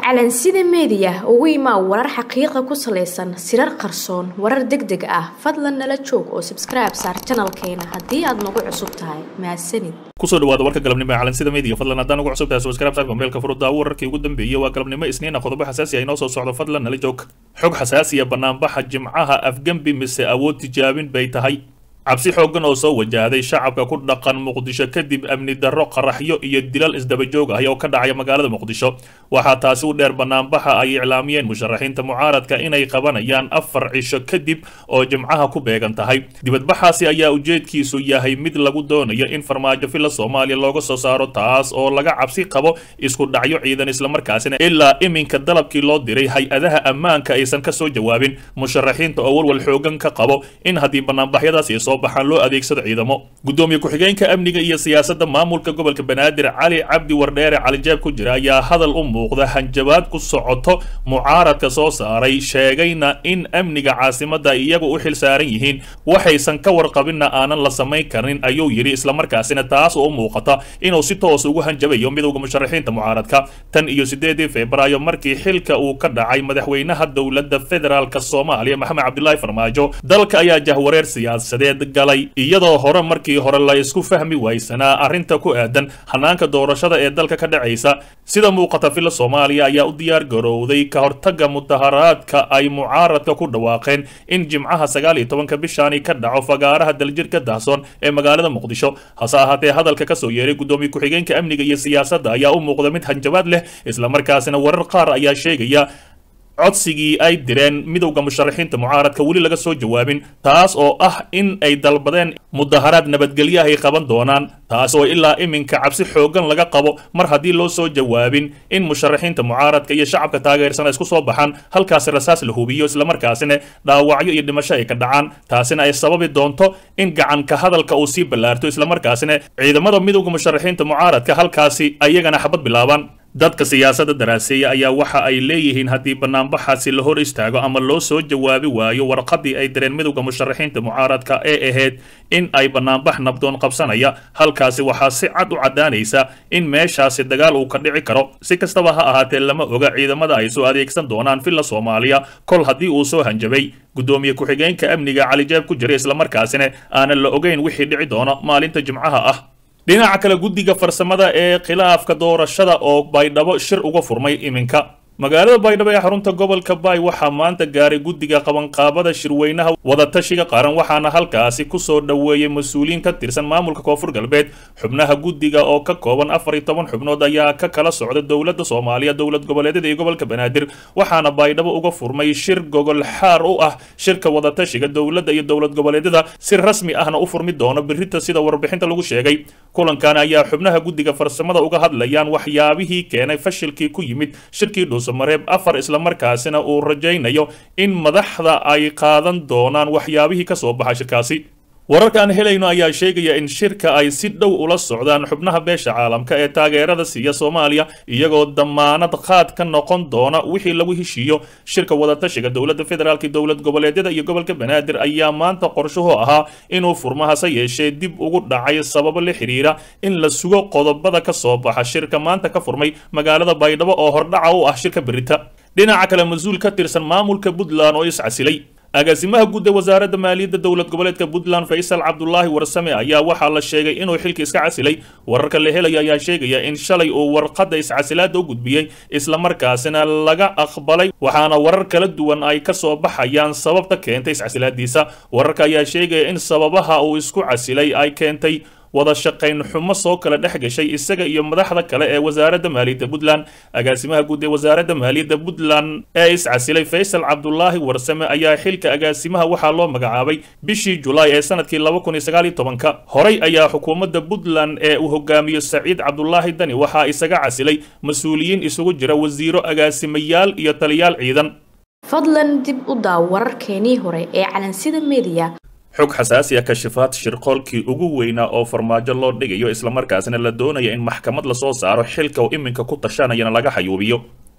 calansida meediya ugu imaa warar xaqiiqa ku salaysan sirar qarsoon warar deg deg ah fadlan nala joog oo sabskribe saar janalkeena haddii aad nagu cusub tahay mahadsanid kusoo dhawaada warka galabnimo ee calansida media fadlan haddaan ugu cusub tahay subscribe saar gombeelka furudda wararkii ugu dambeeyey waa galabnimo isniina qodobo xasaasi ah inoo soo socdo fadlan nala joog xog xasaasiya banaanbaxa jimcaha afgembi mise awood tijaabin bay tahay cabsi xooggan oo soo wajahday shacabka ku dhaqan muqdisho kadib amni darro qaraxyo iyo dilal isdabajoog ah oo ka dhacaya magaalada muqdisho waxaa taasi u dheer banaanbaxa ay iclaamiyeen musharaxiinta mucaaradka inay qabanayaan afar cisho kadib oo jimcaha ku beegan tahay dibadbaxaasi ayaa ujeedkiisu yahay mid lagu doonayo in farmaajo filla soomaaliya looga soo saaro taas oo laga cabsi qabo isku dhacyo ciidan islamarkaasina ilaa iminka dalabkii loo diray hay-adaha ammaanka aysan ka soo jawaabin musharaxiinta oo walwal xoogan ka qabo in haddii banaanbaxyadaasi soo baxaan loo adeegsado ciidamo gudoomiye ku-xigeenka amniga iyo siyaasadda maamulka gobolka banaadir cali cabdi wardheere calijaab ku jira ayaa hadal u muuqda hanjabaad ku socoto mucaaradka soo saaray sheegayna in amniga caasimadda iyagu u xil saaran yihiin waxaysan ka warqabinna aanan la samayn karin ayuu yidhi islamarkaasina taas oo u muuqata inuu si toos ugu hanjabayo midowda musharaxiinta mucaaradka tan iyo sideedii febraayo markii xilka uu ka dhacay madaxweynaha dowladda federaalk soomaaliya maxamed cabdilaahi farmaajo dalka ayaa jahwareer siyaasadeed galay iyadoo hore markii hore la isku fahmi waysanaa arrinta ku aadan hanaanka doorashada ee dalka ka dhacaysa sida muuqata filla soomaaliya ayaa u diyaar garowday ka hortaga mudaharaadka ay mucaaradka ku dhawaaqeen in jimcaha sagaal iyo tobanka bishaani ka dhaco fagaaraha daljirka dahsoon ee magaalada muqdisho hase ahaatee hadalka kasoo yeeray gudoomiye ku-xigeenka amniga iyo siyaasadda ayaa u muuqda mid hanjabaad leh islamarkaasina warar qaar ayaa sheegaya codsigii ay direen midowda musharaxiinta mucaaradka weli laga soo jawaabin taas oo ah in ay dalbadeen mudaharaad nabadgelyo ay qaban doonaan taas oo ilaa iminka cabsi xooggan laga qabo mar haddii loo soo jawaabin in musharaxiinta mucaaradka iyo shacabka taageersan ay isku soo baxaan halkaasi rasaas la hubiyo islamarkaasina dhaawacyo iyo dhimasho ay ka dhacaan taasina ay sababi doonto in gacanka hadalka uu sii ballaarto islamarkaasina ciidamada midowda musharaxiinta mucaaradka halkaasi ayagana xabad bilaabaan dadka siyaasadda daraaseeya ayaa waxa ay leeyihiin haddii banaanbaxaasi la hor istaago ama loo soo jawaabi waayo warqadii ay direen midowda musharaxiinta mucaaradka ee ahayd in ay banaanbax nabdoon qabsanaya halkaasi waxaa si cad u caddaanaysa in meeshaasi dagaal uu ka dhici karo si kastaba ha ahaatee lama oga ciidamada ay soo adeegsan doonaan filla soomaaliya kol haddii uu soo hanjabay gudoomiye ku-xigeenka amniga calijaab ku jira islamarkaasina aanan la ogeyn wixii dhici doono maalinta jimcaha ah dhinaca kale guddiga farsamada ee khilaafka doorashada oo baydhabo shir uga furmay iminka magaalada baydhabo ee xarunta gobolka baay waxaa maanta gaaray guddiga qabanqaabada shirweynaha wadatashiga qaran waxaana halkaasi kusoo dhoweeyey mas-uuliyiin ka tirsan maamulka koonfur galbeed xubnaha guddiga oo ka kooban afar iyo toban xubnood ayaa ka kala socda dowladda soomaaliya dowlad goboleedyada iyo gobolka banaadir waxaana baydhabo uga furmay shir gogol xaar u ah shirka wadatashiga dowladda iyo dowlad goboleedyada si rasmi ahna u furmi doono birita sida warbixinta lagu sheegay kulankan ayaa xubnaha guddiga farsamada uga hadlayaan waxyaabihii keenay fashilkii ku yimid shirkii dhuus mareeb afar islamarkaasina uu rajaynayo in madaxda ay qaadan doonaan waxyaabihii ka soo baxa shirkaasi wararka aan helayno ayaa sheegaya in shirka ay si dhow ula socdaan xubnaha beesha caalamka ee taageerada siiya soomaaliya iyagoo damaanad qaad ka noqon doona wixii lagu heshiiyo shirka wadatashiga dowladda federaalk dowlad goboleedyada iyo gobolka banaadir ayaa maanta qorshuhu ahaa inuu furmo hase yeeshee dib ugu dhacay sababo la xiriira in la sugo qodobada ka soo baxa shirka maanta ka furmay magaalada baydhabo oo hordhaca u ah shirka berita dhinaca kale mas-uul ka tirsan maamulka puntland oo iscasilay agaasimaha guud ee wasaaradda maaliyadda dowlad goboleedka puntland faysal cabdulaahi warsame ayaa waxaa la sheegay inuu xilka iska casilay wararka la helaya ayaa sheegaya in shalay uu warqadda iscasilaada u gudbiyey islamarkaasina laga aqbalay waxaana warar kala duwan ay ka soo baxayaan sababta keentay iscasilaadiisa wararka ayaa sheegaya in sababaha uu isku casilay ay keentay wada shaqayn xumo soo kala dhex gashay isaga iyo madaxda kale ee wasaaradda maaliyadda puntland agaasimaha guud ee wasaaradda maaliyadda puntland ee iscasilay faysal cabdulaahi warsame ayaa xilka agaasimaha waxaa loo magacaabay bishii julaay ee sanadkii laba kun iyo sagaal iyo tobanka horey ayaa xukuumadda puntland ee uu hogaamiyo saciid cabdulaahi dani waxaa isaga casilay mas-uuliyiin isugu jira wasiiro agaasimayaal iyo taliyaal ciidan fadlan dib u daaw wararkeenii hore ee calansida meediya xog xasaasi ah kashifaad shirqoolkii ugu weynaa oo farmaajo loo dhigayo islamarkaasina la doonaya in maxkamad lasoo saaro xilka uu iminka ku tashanayana laga xayuubiyo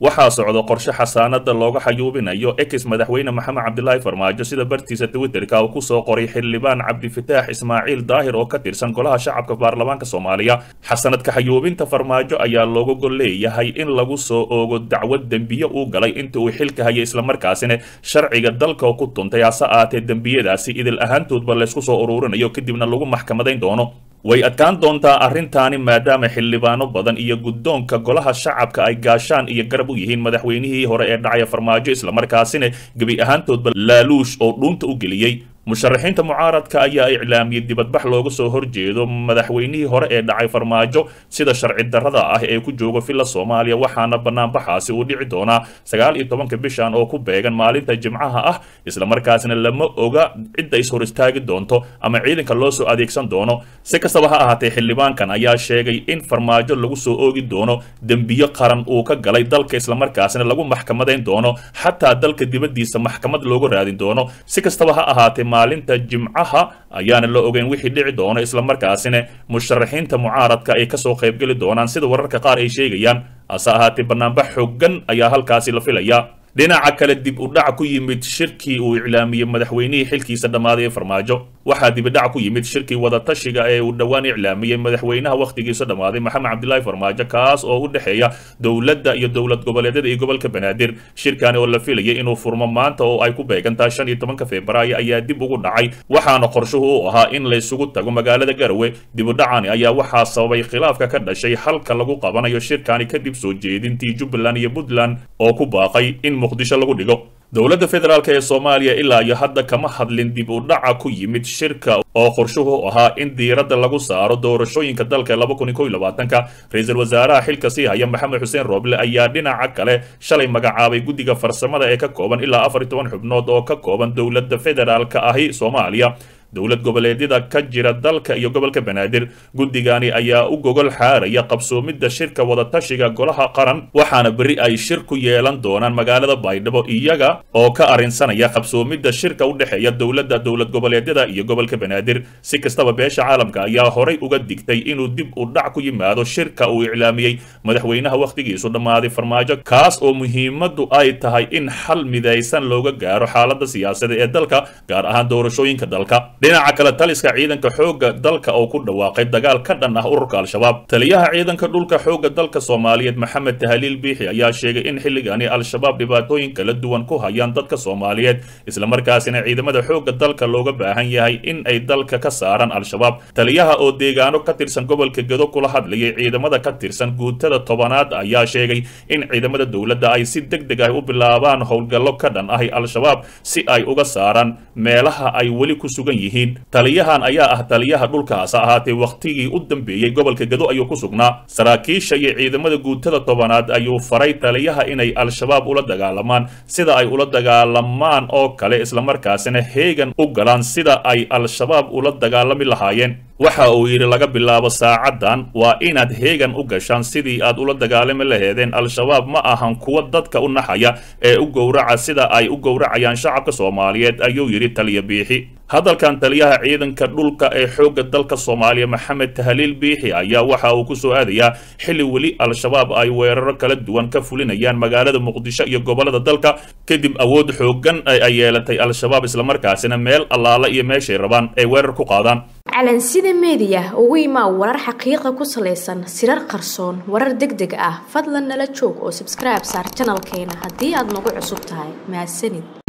waxaa socda qorshe xasaanada looga xayuubinayo ex madaxweyne maxamed cabdilaahi farmaajo sida bartiisa twitterka uu kusoo qoray xildhibaan cabdifataax ismaaciil daahir oo ka tirsan golaha shacabka baarlamaanka soomaaliya xasanadka xayuubinta farmaajo ayaa looga gol leeyahay in lagu soo oogo dacwad dembiye uu galay inta uu xilka hayay islamarkaasina sharciga dalka oo ku tuntay hase aatee dembiyadaasi idil ahaantoodba laysku soo ururinayo kadibna lagu maxkamadayn doono way adkaan doontaa arrintaani maadaama xildhibaano badan iyo guddoonka golaha shacabka ay gaashaan iyo garab u yihiin madaxweynihii hore ee dhacaya farmaajo islamarkaasina gebi ahaantoodba laaluush oo dhuunta u geliyey musharaxiinta mucaaradka ayaa iclaamiyey dibadbax looga soo horjeedo madaxweynihii hore ee dhacay farmaajo sida sharci darrada ah ee ku jooga villa soomaaliya waxaana banaanbaxaasi uu dhici doonaa sagaal iyo tobanka bishan oo ku beegan maalinta jimcaha ah islamarkaasna lama oga cidda is hor istaagi doonto ama ciidanka loo soo adeegsan doono si kastaba ha ahaatee xildhibaankan ayaa sheegay in farmaajo lagu soo oogi doono dembiyo qaran uu ka galay dalka islamarkaasna lagu maxkamadayn doono xataa dalka dibaddiisa maxkamad looga raadin doono si kastaba ha ahaatee maalinta jimcaha ayaana la ogeyn wixii dhici doono islamarkaasina musharaxiinta mucaaradka ay kasoo qaybgeli doonaan sida wararka qaar ay sheegayaan hase ahaatee banaanbax xoogan ayaa halkaasi la filayaa dhinaca kale dib u dhac ku yimid shirkii uu iclaamiyey madaxweynihii xilkiisa dhammaaday ee farmaajo waxaa dibidhac ku yimid shirkii wadatashiga ee uu dhowaan iclaamiyey madaxweynaha wakhtigiisa dhammaaday maxamed cabdilaahi farmaajo kaas oo u dhexeeya dowladda iyo dowlad goboleedyada iyo gobolka banaadir shirkani oo la filayay inuu furmo maanta oo ay ku beegantahay shan iyo tobanka februaayo ayaa dib ugu dhacay waxaana qorshuhu u ahaa in laysugu tago magaalada garowe dibudhacani ayaa waxaa sababay khilaafka ka dhashay halka lagu qabanayo shirkani kadib soo jeedintii jubbaland iyo puntland oo ku baaqay in muqdisho lagu dhigo dowladda federaalk ee soomaaliya ilaa iyo hadda kama hadlin dib u dhaca ku yimid shirka oo qorshuhu ahaa in diiradda lagu saaro doorashooyinka dalka laba kun iyo kow iyo labaatanka ra-iisul wasaaraha xilka sii haya maxamed xuseen rooble ayaa dhinaca kale shalay magacaabay guddiga farsamada ee ka kooban ilaa afar iyo toban xubnood oo ka kooban dowladda federaalka ahi soomaaliya dowlad goboleedyada ka jira dalka iyo gobolka banaadir guddigani ayaa u gogol xaaraya qabsoomidda shirka wadatashiga golaha qaran waxaana berri ay shir ku yeelan doonaan magaalada baydhabo iyaga oo ka arrinsanaya qabsoomidda shirka u dhexeeya dowladda dowlad goboleedyada iyo gobolka banaadir si kastaba beesha caalamka ayaa horay uga digtay inuu dib u dhac ku yimaado shirka uu iclaamiyey madaxweynaha wakhtigiisu dhammaaday farmaajo kaas oo muhiimaddu ay tahay in xal midaysan looga gaaro xaaladda siyaasadda ee dalka gaar ahaan doorashooyinka dalka dhinaca kale taliska ciidanka xoogga dalka oo ku dhawaaqay dagaal ka dhan ah ururka al-shabaab taliyaha ciidanka dhulka xoogga dalka soomaaliyeed maxamed tahaliil biixi ayaa sheegay in xilligani al-shabaab dhibaatooyin kala duwan ku hayaan dadka soomaaliyeed islamarkaasina ciidamada xoogga dalka looga baahan yahay in ay dalka ka saaraan al-shabaab taliyaha oo deegaano ka tirsan gobolka gedo kula hadlayay ciidamada ka tirsan guutada tobanaad ayaa sheegay in ciidamada dowladda ay si deg deg ah u bilaabaan howlgallo ka dhan ahi al-shabaab si ay uga saaraan meelaha ay weli ku sugan yihiin taliyahan ayaa ah taliyaha dhulkaas ahaatee wakhtigii u dambeeyey gobolka gedo ayuu ku sugnaa saraakiisha iyo ciidamada guutada tobanaad ayuu faray taliyaha inay al-shabaab ula dagaalamaan sida ay ula dagaalamaan oo kale islamarkaasina heegan u galaan sida ay al-shabaab ula dagaalami lahaayeen waxa uu yidhi laga bilaabo saacaddan waa inaad heegan u gashaan sidii aad ula dagaalami laheedeen al-shabaab ma ahan kuwa dadka u naxaya ee u gowraca sida ay u gowracayaan shacabka soomaaliyeed ayuu yidhi taliya biixi hadalkan taliyaha ciidanka dhulka ee xoogga dalka soomaaliya maxamed tahaliil biixi ayaa waxa uu ku soo aadayaa xilli weli al-shabaab ay weeraro kala duwan ka fulinayaan magaalada muqdisho iyo gobolada dalka kadib awood xooggan ay yeelatay al-shabaab islamarkaasina meel allaala iyo meeshay rabaan ay weerar ku qaadaan calansida meediya ugu imaa warar xaqiiqa ku salaysan sirar qarsoon warar deg deg ah fadlan nala joog oo sabskribe saar janalkeena haddii aad nagu cusub tahay mahadsanid